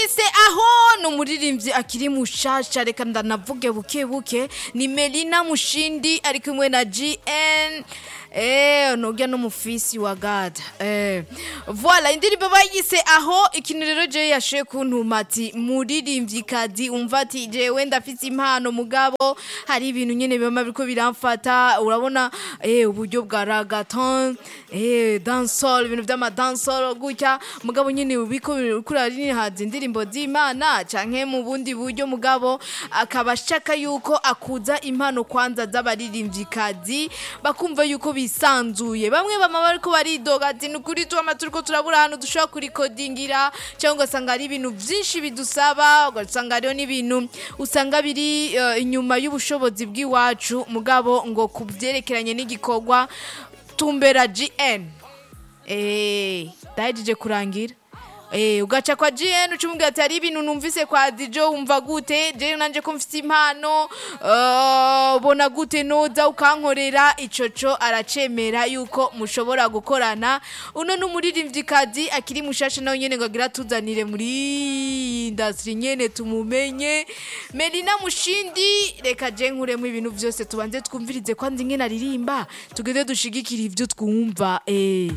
bayise aho ni umuririmbyi akiri mushasha reka ndanavuge buke buke ni melina mushindi ari kumwe na gn Eh, nurya n'umufisi wa gada eh. Voilà, indirimbo bayise aho ikintu rero jewe yashoye kuntuma ati muririmvyikazi umva ati jewe ndafise impano mugabo hari ibintu nyene bima biriko biramfata urabona eh, uburyo bwa ragaton eh, dancehall ibintu vy'ama dancehall gutya mugabo nyene ubiko kurarinihaza indirimbo z'Imana canke mu bundi buryo mugabo akaba ashaka yuko akuza impano kwanza z'abaririmvyikazi bakumva yuko bisanzuye bamwe bama bariko baridoga ati nukuri tuama turiko turabura ahantu dushobora kurikodingira cyangwa ugasanga hari ibintu vyinshi bidusaba ugasanga hariho n'ibintu usanga biri eh, inyuma y'ubushobozi bw'iwacu mugabo ngo ku vyerekeranye n'igikorwa tumbera gn eh ndahejeje kurangira Eh, ugaca kwa GN ucumubwira ati hari ibintu numvise kwa Dijo wumva gute je nanje ko mfite impano uh, bona gute noza ukankorera icoco aracemera yuko mushobora gukorana uno n'umuririmvyikazi akiri mushasha nawe nyene ngo agira tuzanire muri industry nyene tumumenye Melina Mushindi reka je nkuremo ibintu vyose tubanze twumvirize kwanza ingene aririmba tugende dushigikira ivyo twumva eh